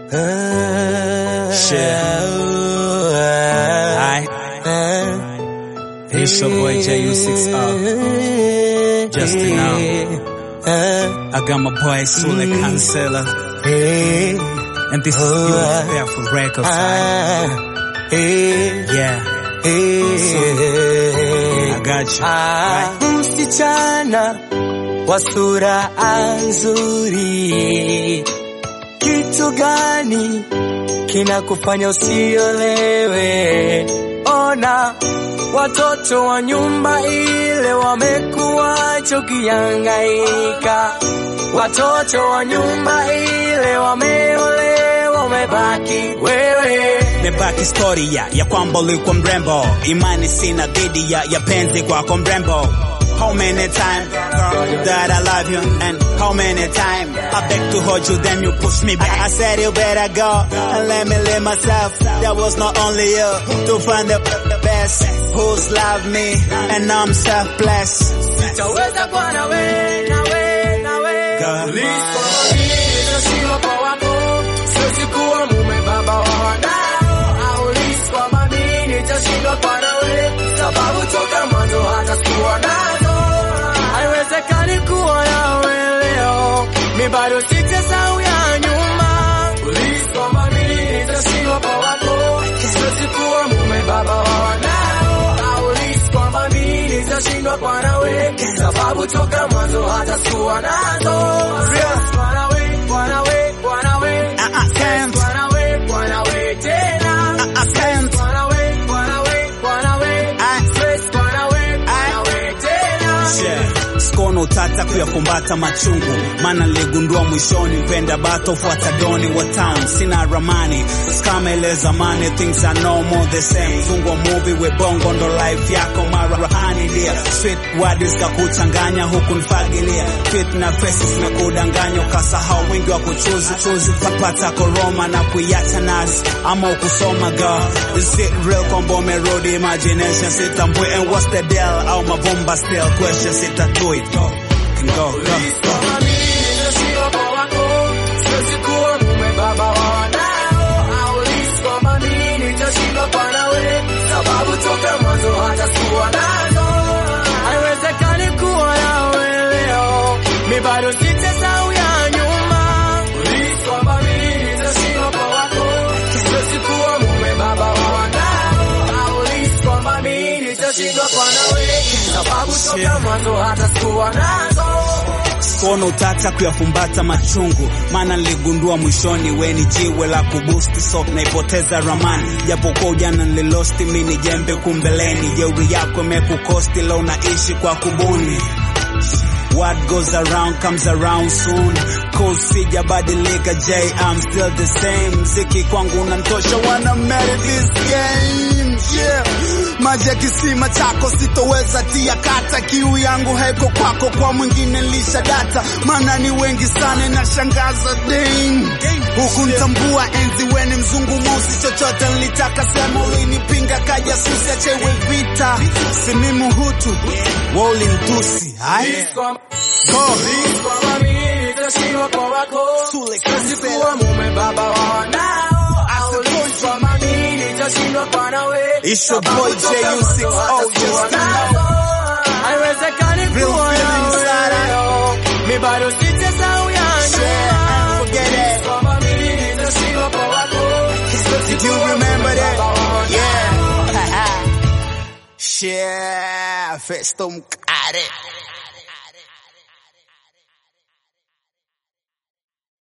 Alright. It's your boy JU6R. Just to know, I got my boy Sule Cancela. And this is you there for records. alright? Yeah. I got you. Right? Msichana wa sura nzuri, kitu gani kinakufanya usiolewe? Ona watoto wa nyumba ile wamekuacha ukihangaika, watoto wa nyumba ile wameolewa, umebaki wewe. Nimebaki story ya, ya kwamba ulikuwa mrembo, imani sina dhidi ya, ya penzi kwako mrembo. How many times girl, that I love you and how many times I beg to hold you then you push me back. I said you better go and let me live myself. That was not only you to find the, the best who's love me and I'm self-blessed. Sitaweza kuwa nawe, nawe, nawe. God. Ulipo nitashindwa kwa wako, siwezi kuwa mume baba wa wanao. Au ulipo kwamba mimi nitashindwa kwa nawe, sababu toka mwanzo hata sikuwa nazo. Haiwezekani kuwa nawe leo, mi bado sijasahau ya nyuma. Ulipo kwamba mimi nitashindwa kwa wako, siwezi kuwa mume baba wa wanao. Au ulipo kwamba mimi nitashindwa kwa nawe, sababu toka mwanzo hata sikuwa nazo. Kwa nawe, kwa nawe, kwa nawe. Uh-uh, can't. Kwa nawe, kwa nawe tena. Uh-uh, can't. Kwa nawe, kwa nawe, kwa nawe. I- Stress kwa nawe, kwa nawe tena. Yeah. Sikono utata kuyafumbata machungu, maana niligundua mwishoni penda bato fuata doni wa town. Sina ramani skama ile zamani, things are no more the same. Fungwa movie we bongo ndo life yako marahani dia sweet words kakuchanganya huku nifagilia fit na faces zimekudanganya ukasahau wingi wa kuchuzi chuzi tapata koroma na kuiacha nasi ama ukusoma girl is it real kwamba umerudi imagination sitambui and what's the deal au mabomba still question sitatui go can go go Kama mimi nitashindwa kwa wako, siwezi kuwa mume baba wa wanao. Au lisi kwamba mimi nitashindwa kwa nawe, sababu toka mwanzo hata sikuwa nazo. Haiwezekani kuwa nawe leo, mi bado sitasahau ya nyuma. Ulisi kwamba mimi nitashindwa kwa wako, siwezi kuwa mume baba wa wanao. Au lisi kwamba mimi nitashindwa kwa nawe, sababu toka mwanzo hata sikuwa nazo. Kono utata kuyafumbata machungu, maana niligundua mwishoni we ni jiwe la kubusti, so naipoteza ramani. Japokuwa ujana nililosti, mi ni jembe kumbeleni. Jeuri yako imekukosti, leo naishi kwa kubuni. What goes around comes around soon. Cool sijabadilika, J, I'm still the same. Mziki kwangu unantosha, wanna marry this game. Yeah. Maji ya kisima chako sitoweza tia kata, kiu yangu haiko kwako, kwa mwingine lisha data, maana ni wengi sana na shangaza dame. Huku ntambua enzi weni mzungu mosi, chochote nilitaka sema, ulinipinga kaja susi, achewe vita, si mimi Hutu, wewe ulinitusi. Hai? Go. Kwamba mimi nitashindwa kwa wako, Sule siwezi Cancela. kuwa mume baba wa wanao. Au lisi kwamba mimi nitashindwa kwa nawe, It's your sababu boy toka JU6O, mwanzo hata just sikuwa to nazo. Haiwezekani Real kuwa feelings, nawe Sarah. leo, mi bado sitasahau ya Share and forget it. nyuma. Kwamba mimi nitashindwa kwa wako, siwezi Did you kuwa remember mume that? baba wa wanao. Yeah. Share, Festo Mkare.